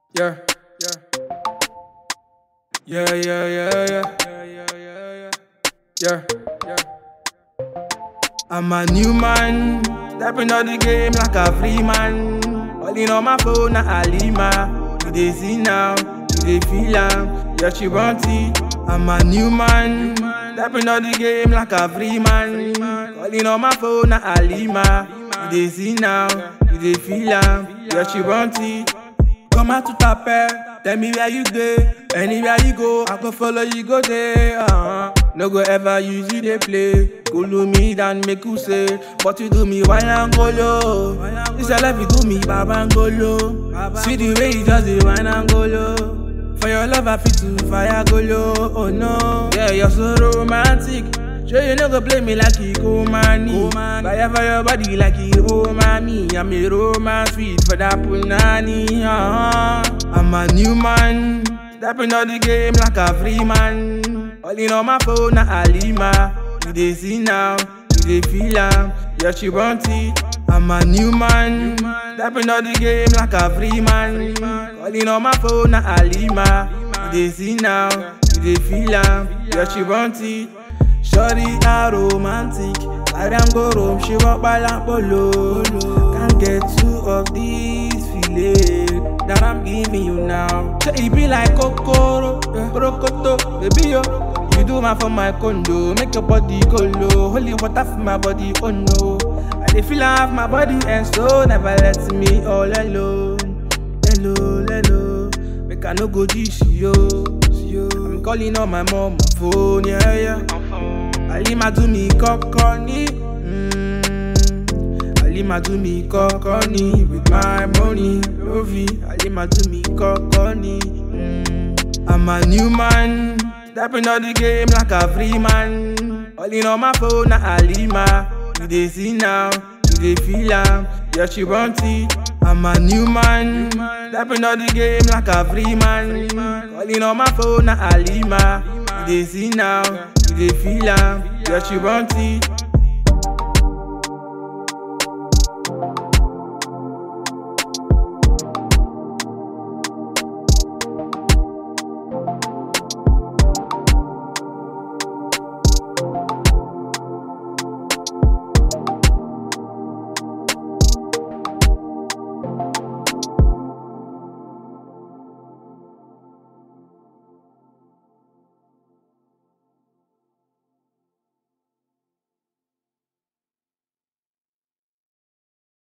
Yeah, yeah. Yeah, yeah, yeah, yeah. Yeah, yeah, yeah, yeah. Yeah, yeah. I'm a new man, stepping out the game like a free man. Calling on my phone, na Alima. You dey see now, you dey feel am. Yeah, she want it. I'm a new man, stepping out the game like a free man. Calling on my phone, na Alima. You dey see now, you dey feel am. Yeah, she want it. Come out to tape, tell me where you go. Anywhere you go, I go follow you go there. Uh-huh. No go ever use you they play. Cool me than make you say, but you do me wine and go low. This your life you do me baba and go low. See the way you just do wine and go low. For your love I fit to fire go low. Oh no, yeah you're so romantic. Sure you no go play me like you go money. Fire for your body like you oh mommy. I'm a romance sweet for that punani. Uh-huh. I'm a new man, stepping out the game like a free man. Calling on my phone, na Alima. You dey see now, you dey feel am. Yeah, she want it. I'm a new man, stepping out the game like a free man. Calling on my phone, na Alima. You dey see now, you dey feel am. Yeah, she want it. Shorty are romantic, I am go roam, she walk by polo. Can't get two of these feelings that I'm giving you now. So it be like kokoro, rokoto, baby yo. You do my for my condo, make your body go low. Holy water for my body, oh no. I dey feel half my body and so never let me all alone. Hello, hello, make I no go dish yo. yo. I'm calling on my mom phone, yeah, yeah. Alima do me kọ́kọ́ ní. Mm. Alima do me kọ́kọ́ ní. With my money, Rovi. Alima do me kọ́kọ́ ní. Mm. I'm a new man, stepping out the game like a free man. Calling on my phone, na Alima. You dey see now, you dey feel am. Yeah, she want it. I'm a new man, stepping out the game like a free man. Calling on my phone, na Alima. You dey see now, you dey feel am. Yeah, she want it.